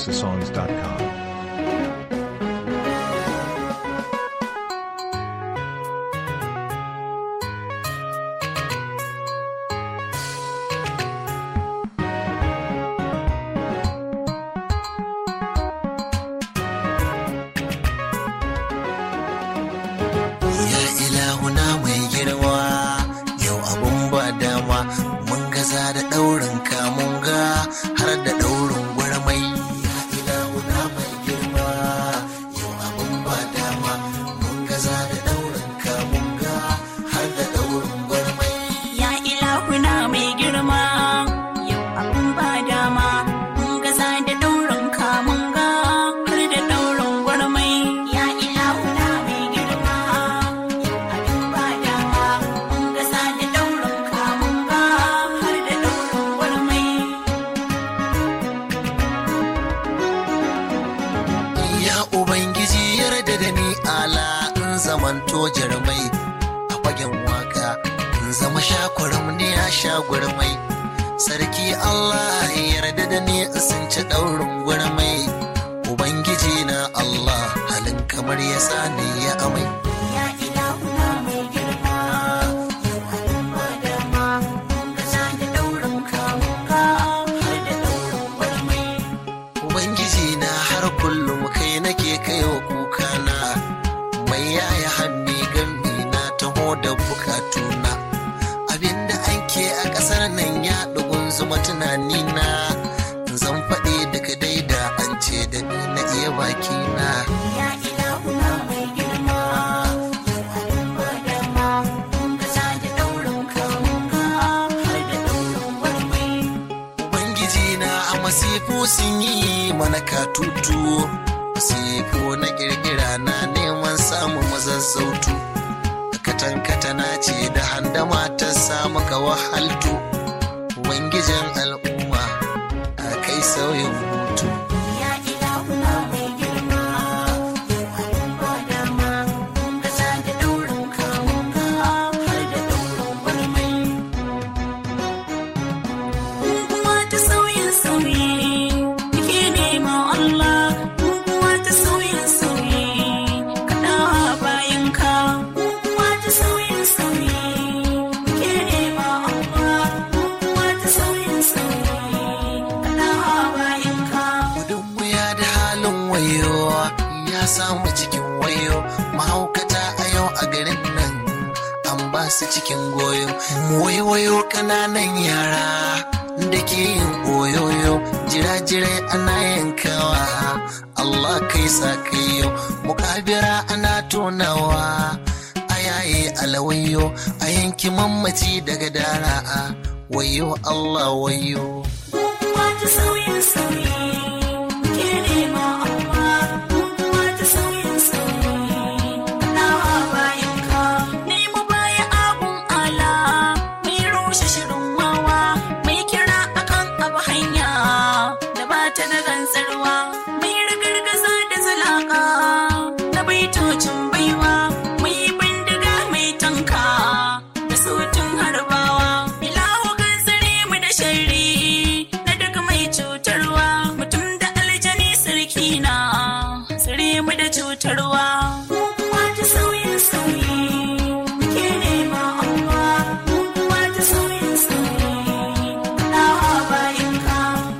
houseofsongs.com. Ya ilahuna mai girma yau abun ba dama mun gaza da ɗaurin kamun ga har da ɗaurin gwarmai. Ya ilahuna mai girma yau abun ba dama mun gaza da ɗaurin kamun ga har da ɗaurin gwarmai. Ya ilahuna mai girma, yau abun ba dama, mun gaza da ɗaurin kamun ga har da ɗaurin gwarmai. Ya ilahuna mai girma, yau abun ba dama, mun gaza da ɗaurin kamun ga har da ɗaurin gwarmai. Ya Ubangiji yarda da ni ala in zamanto jarmai a fagen waka in zama shakwaram ne ya sha gwarmai. Sarki Allah ya yarda da ni in sun ci ɗaurin gwarmai. Ubangiji na Allah halin kamar ya sani ya amai. Ya ilahuna mai girma, yau abun ba dama, mun gaza da ɗaurin kamun ga har da ɗaurin gwarmai. Ubangiji na har kullum kai nake kaiwa kukana mai yaya hannu gambi na taho da bukatuna abinda ake a ƙasar nan ya ɗugun zuma tunani na zan faɗi daga daida an ce da ni na iya bakina Ya ilahuna mai girma, yau abun ba dama, mun gaza da ɗaurin kamun ga har da ɗaurin gwarmai. Ubangiji na a masifu sun yi mana katutu masifu na kirkira na neman samun mazazzautu katan katana ce da handama ta samu ka wahaltu Ubangijin al'umma a kai sauyin hutu Ya ilahuna mai girma, yau abun ba dama, mun gaza da ɗaurin kamun ga har da ɗaurin gwarmai. Guguwa ta sauyin sauyi, muke nema Allah. Guguwa ta sauyin sauyi, kaɗa bayan ka. Guguwa ta sauyin sauyi, muke nema Allah. Guguwa ta sauyin sauyi, kaɗa bayan ka. gudun wuya da halin wayo ya samu cikin wayo mahaukata a yau a garin nan an ba su cikin goyo mu waiwayo kananan yara da ke yin oyoyo jira-jirai ana yankawa Allah kai sa kai yau mukabira ana tonawa a yaye alawayo a yanki mamaci daga dara wayo Allah wayo Guguwa ta sauyin sauyi, muke nema amma guguwa ta sauyin sauyi. Nawa bayan ka, nemo baya abun ala, mai rushe shirin wawa, mai kira akan abu hanya, da ba ta da gantsarwa, mai ragargaza da zalaka, na baitocin baiwa, mai bindiga mai tanka, da sautin harbawa, ilahu kan tsare mu da sharri, na duk mai cutarwa, mutum da aljani sarki na, tsare mu da cutarwa. Guguwa ta sauyin sauyi, muke nema amma, guguwa ta sauyin sauyi, nawa bayan ka.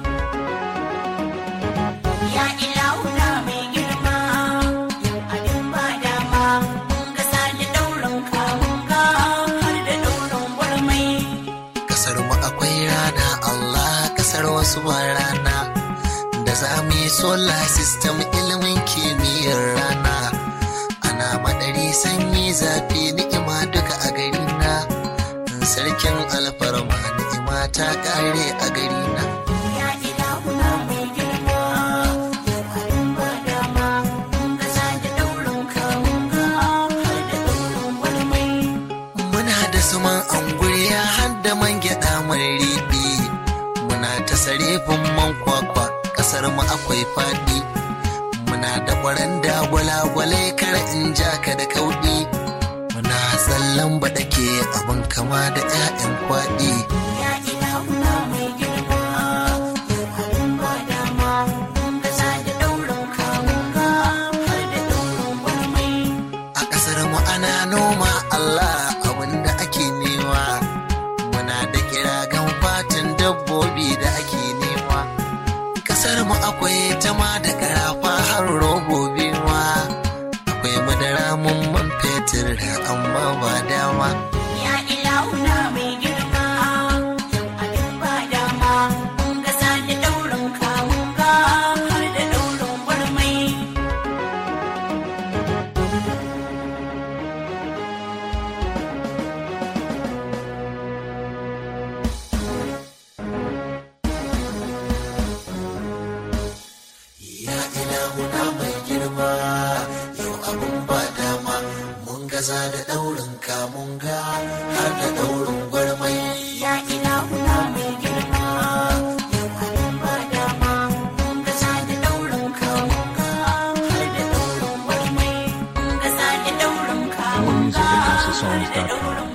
Ya ilahuna mai girma, yau abin ba dama, mun gasa da ɗaurin kamun ga har da ɗaurin gwarmai. kasar mu akwai rana Allah kasar wasu ba rana da za mu yi solar system ilimin kimiyyar rana ana madari sanyi zafi ni'ima duka a gari na sarkin alfarma ni'ima ta kare a gari na Ya ilahuna mai girma, yau abin ba dama, mun gasa da ɗaurin kamun ga har da ɗaurin gwarmai. muna da suman anguriya har da man gyaɗa mai riɗi muna ta sarefin man kwakwa ƙasar mu akwai faɗi muna da ƙwaranda gwalagwalai kar in ja ka da kauɗi muna tsallan baɗake abin kama da 'ya'yan kwaɗi Ya ilahuna mai girma, yau abin ba dama, mun gasa songs.com.